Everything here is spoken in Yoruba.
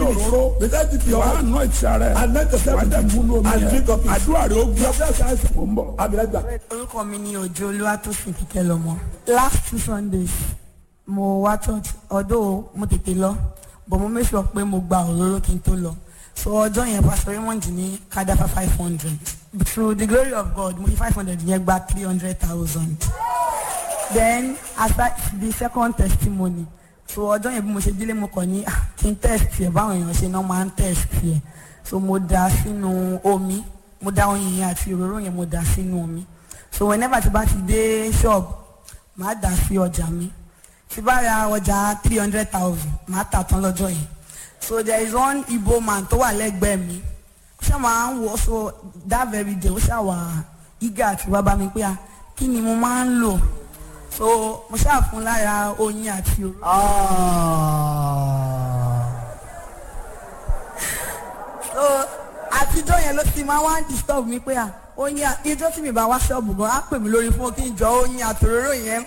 òróró Without it, your wàá hand. nù ìtì rẹ̀ Anoint yourself wàá with dẹ̀ it. múlò omi And yẹn drink of it. àdúrà rẹ̀ ó gbọ́ Your prayer shall answer. mò ń bọ̀. I'll be right back. orúkọ mi ni òjò olúwatósìn kíkẹ́ lọ́mọ last two sundays mo wá church ọdún mo tètè lọ but mo make sure pé mo gba òróró kí n tó lọ so ọjọ́ yẹn pastor raymond ní kadafa five hundred through the glory of god mo fi five hundred yẹn gba three hundred thousand then after the second testimony so ọjọ́ yẹn bí mo ṣe délé mo kàn ní ah, kí n test yẹ báwọn èèyàn ṣe náà máa ń test yẹ so mo da sínú omi mo da oyin yẹn àti òróró yẹn mo da sínú omi so whenever tí bá ti dé shop màá dà sí ọjà mi tí bá ra ọjà three hundred thousand màá tà tán lọ́jọ́ yẹn so there is one igbo man tó wà lẹ́gbẹ̀ẹ́ mi ó ṣáà máa ń wọ so that very day ó ṣáà wà eager àti wá bá mi pé ah kí ni mo máa ń lò so mo ṣáà fún lára oyin àti òróró. so àtijọ́ yẹn ló ti máa wá ń disturb mi pé à oyin à- ijó tí mi bá wá ṣọ́ọ̀bù gan á pè mí lórí fún kí n jọ oyin àtòróró yẹn